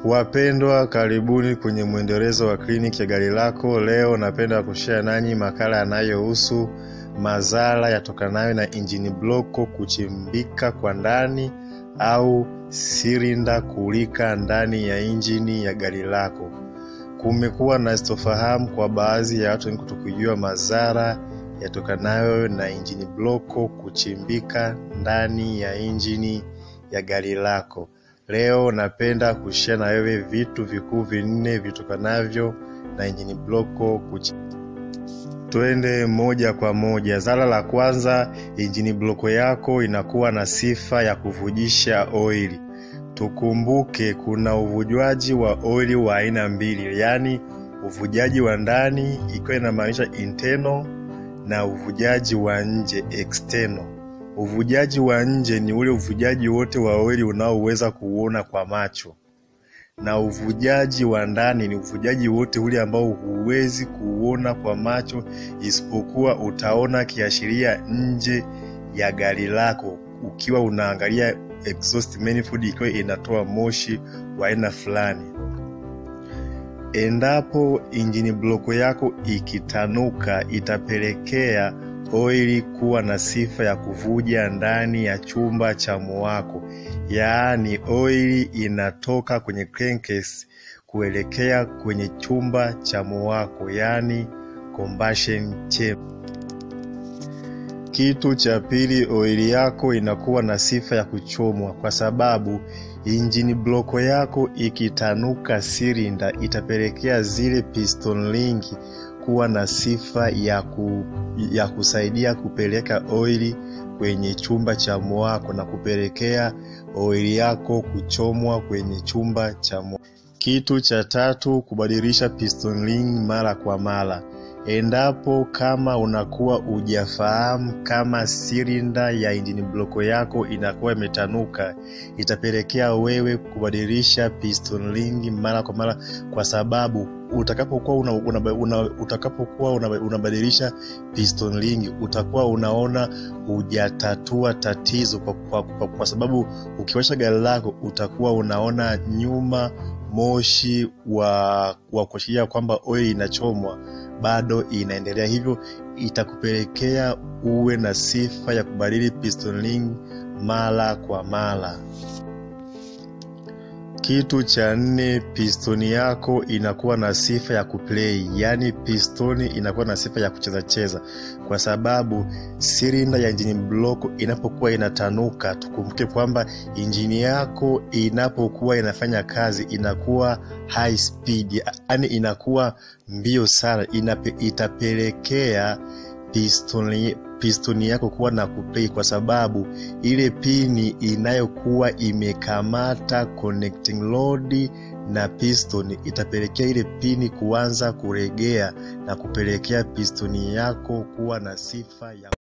Wapendwa, karibuni kwenye mwendelezo wa kliniki ya gari lako. Leo napenda kushare nanyi makala yanayohusu madhara yatokanayo na injini bloko kuchimbika kwa ndani au silinda kulika ndani ya injini ya gari lako. Kumekuwa na sitofahamu kwa baadhi ya watu wengi kutokujua madhara yatokanayo na injini bloko kuchimbika ndani ya injini ya gari lako. Leo napenda kushare na wewe vitu vikuu vinne vitokanavyo na injini bloko kuchi. Twende moja kwa moja. Zara la kwanza, injini bloko yako inakuwa na sifa ya kuvujisha oili. Tukumbuke kuna uvujwaji wa oili wa aina mbili, yaani uvujaji wa ndani ikiwa inamaanisha internal na uvujaji wa nje external. Uvujaji wa nje ni ule uvujaji wote wa oili unaoweza kuuona kwa macho, na uvujaji wa ndani ni uvujaji wote ule ambao huwezi kuuona kwa macho, isipokuwa utaona kiashiria nje ya gari lako ukiwa unaangalia exhaust manifold ikiwa inatoa moshi wa aina fulani. Endapo injini bloko yako ikitanuka, itapelekea oili kuwa na sifa ya kuvuja ndani ya chumba cha muwako, yaani oili inatoka kwenye crankcase kuelekea kwenye chumba cha muwako, yaani combustion chamber. Kitu cha pili, oili yako inakuwa na sifa ya kuchomwa, kwa sababu injini bloko yako ikitanuka silinda, itapelekea zile piston ring kuwa na sifa ya, ku, ya kusaidia kupeleka oili kwenye chumba cha mwako na kupelekea oili yako kuchomwa kwenye chumba cha mwako. Kitu cha tatu, kubadilisha piston ring mara kwa mara. Endapo kama unakuwa ujafahamu kama silinda ya injini bloko yako inakuwa imetanuka, itapelekea wewe kubadilisha piston ring mara kwa mara, kwa sababu utakapokuwa una, una, una, utakapokuwa una, unabadilisha piston ring utakuwa unaona hujatatua tatizo kwa, kwa, kwa, kwa sababu ukiwasha gari lako utakuwa unaona nyuma moshi wa, wa kuashiria kwamba oil inachomwa bado inaendelea, hivyo itakupelekea uwe na sifa ya kubadili piston ring mara kwa mara. Kitu cha nne, pistoni yako inakuwa na sifa ya kuplay, yaani pistoni inakuwa na sifa ya kucheza cheza, kwa sababu silinda ya injini bloko inapokuwa inatanuka, tukumbuke kwamba injini yako inapokuwa inafanya kazi inakuwa high speed, yaani inakuwa mbio sana, inape, itapelekea pistoni pistoni yako kuwa na kuplay kwa sababu ile pini inayokuwa imekamata connecting rod na piston itapelekea ile pini kuanza kuregea na kupelekea pistoni yako kuwa na sifa ya